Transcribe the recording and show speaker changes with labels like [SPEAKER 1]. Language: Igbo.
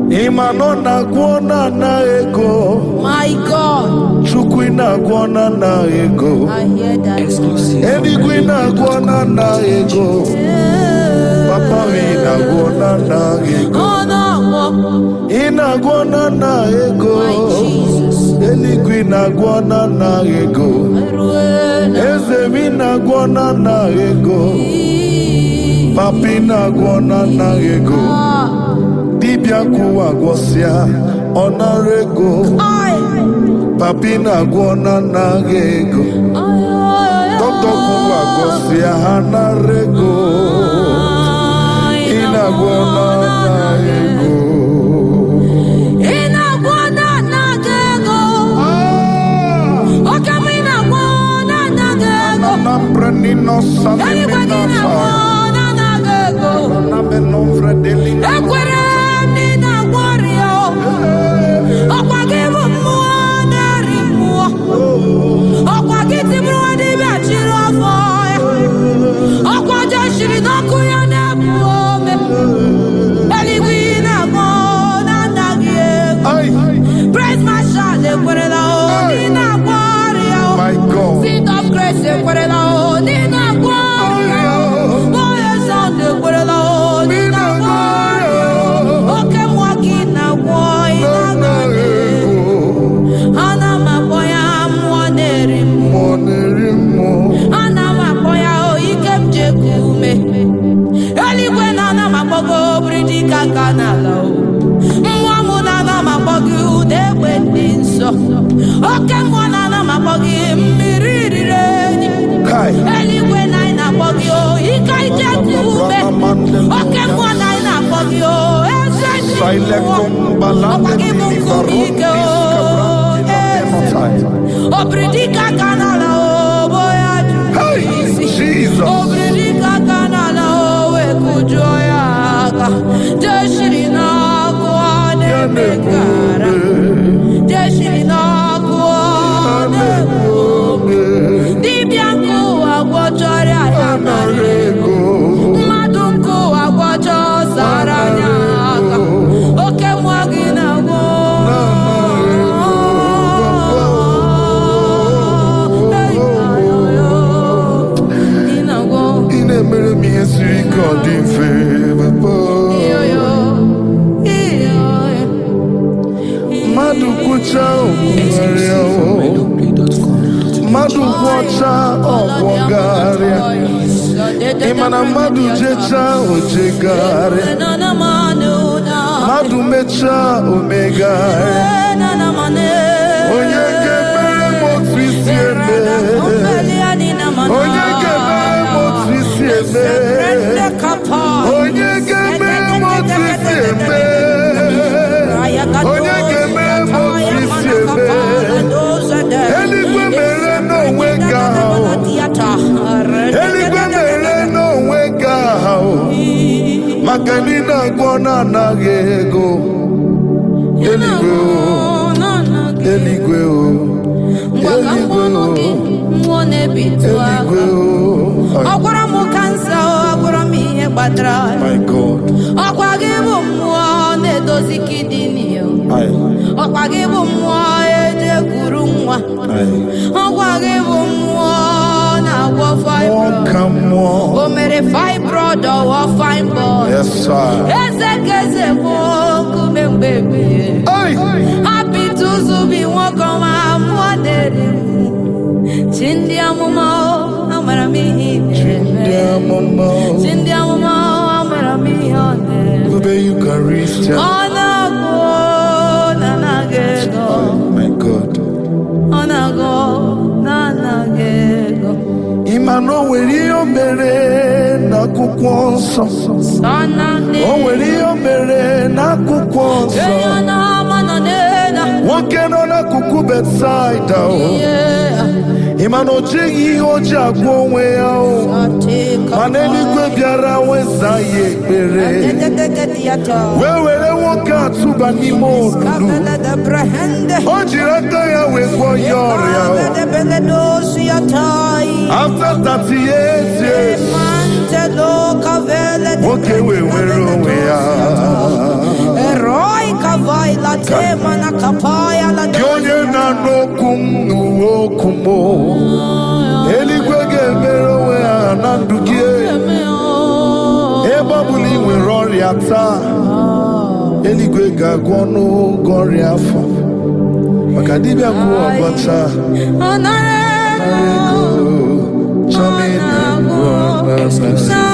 [SPEAKER 1] ịma nọ na-agwọ na na ego
[SPEAKER 2] My God,
[SPEAKER 1] chukwu ị na-agwọ na na ego
[SPEAKER 2] I hear that.
[SPEAKER 1] eluigwe ị na-agwọ na na ego papa m ị na-agwọ na na ego
[SPEAKER 2] Oh, no, oh,
[SPEAKER 1] ị na-agwọ na na ego
[SPEAKER 2] my Jesus.
[SPEAKER 1] eluigwe ị na-agwọ na na ego
[SPEAKER 2] Eruena.
[SPEAKER 1] eze m ị na-agwọ na na ego papa ị na-agwọ na na ego
[SPEAKER 2] Ah,
[SPEAKER 1] dibịa kwụwa gwọsịa ọ nara ego
[SPEAKER 2] I,
[SPEAKER 1] papa ị na-agwọ na anaghị ego dọkịta kwụwa gwọsịa ha nara ego ị na-agwọ na anaghị ego
[SPEAKER 2] Ị na-agwọ na anaghị ego. Oke m ị na-agwọ na anaghị ego.
[SPEAKER 1] Anambra nino
[SPEAKER 2] Eluigwe gị
[SPEAKER 1] sanimina
[SPEAKER 2] na-agwọ na anaghị ego.
[SPEAKER 1] na menomvre delina
[SPEAKER 2] Ekwere m na ị na-agwọ ọrịa o. Ọkwa gị bụ mmụọ na-eri mmụọ. Ọkwa gị tibiri nwa dibịa chiri ọfọ ya. Ọkwa je shiri n'ọkụ ya na-ebu ome. Eluigwe ị na-agwọ na anaghị ego.
[SPEAKER 1] Ay,
[SPEAKER 2] Praise Marshal ekwerela o ndị na-agwọ ọrịa o.
[SPEAKER 1] my God.
[SPEAKER 2] Seed of Grace ekwerela o ndị na-agwọ ọrịa o. Boye Sound ekwerela o ndị na-agwọ ọrịa o. Oke mmụọ gị na-agwọ ị na-agaghị ego. Ana m akpọ ya mmụọ na-eri m.
[SPEAKER 1] Mmụọ na-eri mmụọ.
[SPEAKER 2] Ana m akpọ ya o ike m ji eku ume. Eluigwe na ana m akpọ gị obiri dịka aka n'ala o. Mmụọ m na ana m akpọ gị ụda egbe dị nsọ. Oke mmụọ na ana m akpọ gị mmiri riri enyi.
[SPEAKER 1] Kai.
[SPEAKER 2] Eluigwe na anyị na-akpọ gị o ike ije ku ume. Oke mmụọ na anyị na-akpọ gị o eze ndị mmụọ.
[SPEAKER 1] Sailekom balande
[SPEAKER 2] Ọkwa gị bụ
[SPEAKER 1] mini
[SPEAKER 2] nkume
[SPEAKER 1] baron
[SPEAKER 2] ike o
[SPEAKER 1] diska
[SPEAKER 2] eze.
[SPEAKER 1] brandina
[SPEAKER 2] Obiri dịka aka n'ala o boya
[SPEAKER 1] Hey,
[SPEAKER 2] jụrụ isi.
[SPEAKER 1] Jesus.
[SPEAKER 2] Obiri aka n'ala o wee kụjuo ya aka. Jeshiri n'ọkụ ọ na-eme kara. Jeshiri n'ọkụ ọ na-eme ome. Dibịa nke ụwa gwọchọrọ ya
[SPEAKER 1] Nara ego.
[SPEAKER 2] mmadụ nke ụwa gwọchọ zara ya aka. Oke mmụọ gị na-agwọ. Hey, ayoyo. Ị na-agwọ.
[SPEAKER 1] Ị na-emere m ihe siri ike ọ dị mfe papa.
[SPEAKER 2] Iyoyo. Iyoyo.
[SPEAKER 1] mmadụ kwụcha okwugharịa o mmadụ kwụọcha ọkwọgharịa ị ma na mmadụ jechaa ojegharịa mmadụ mechaa omegharịa onye ga-emere m otu isi eme onye ga-emere m otu isi eme onye ga-emere m otu isi eme onye ga-emere m otu isi eme eluigwe mere n'onwe gị ahụ eluigwe mere n'onwe gị ahụ maka na ị na-agwọ na-anaghị ego eluigwe o eluigwe o eluigwe o eluigwe o
[SPEAKER 2] ọ gwara m kansa ọ gwara m ihe kpatara
[SPEAKER 1] my god
[SPEAKER 2] ọkwa gị bụ mmụọ na-edozi kidini ya
[SPEAKER 1] Ai,
[SPEAKER 2] ọkwa gị bụ mmụọ eji ekuru nwa
[SPEAKER 1] ai.
[SPEAKER 2] ọkwa gị bụ mmụọ na-agwọ
[SPEAKER 1] mmụọ
[SPEAKER 2] fibroid
[SPEAKER 1] ka mmụọ
[SPEAKER 2] o mere fibroid ọwọ fibroid
[SPEAKER 1] yes sir
[SPEAKER 2] eze ka eze bụ nkume mgbe ebie
[SPEAKER 1] Ai,
[SPEAKER 2] apịtụ ụzụ bi nwoke ọma mmụọ na-eri m. chi ndị amụma o, amara m ihe ị
[SPEAKER 1] ndị
[SPEAKER 2] na-eme
[SPEAKER 1] amụma
[SPEAKER 2] chi ndị amụma o, amara m ihe ọ na-eme
[SPEAKER 1] ebube yukarịstia
[SPEAKER 2] ọ na-agụ na anaghị ego
[SPEAKER 1] my god
[SPEAKER 2] ọ na-agụ na anaghị ego
[SPEAKER 1] ị ma na o nwere ihe o mere n'akwụkwọ nsọ
[SPEAKER 2] ọ na-adị
[SPEAKER 1] o nwere ihe o mere n'akwụkwọ nsọ
[SPEAKER 2] onye na-ama nọ n'elu
[SPEAKER 1] nwoke nọ n'akụkụ betsaida o
[SPEAKER 2] ihe
[SPEAKER 1] ị ma na o jighị ihe o ji agwọ onwe ya o mana eluigwe bịara weza ya ekpere wee were nwoke a tụba n'ime olulu o jiri aka ya wee gwọ ya ọrịa o after 38 years nwoke wee were onwe ya aka
[SPEAKER 2] mana kapaya la
[SPEAKER 1] gị onye na-anụ okwu m n'uwe okwu m eluigwe ga-emere onwe ha na ndụ gị ebe ọ bụla ị nwere ọrịa taa eluigwe ga-agwọ ọnụ ụgwọ ọrịa afọ maka dibịa kwuo ọgọcha
[SPEAKER 2] Anare
[SPEAKER 1] chọmi na ngwọ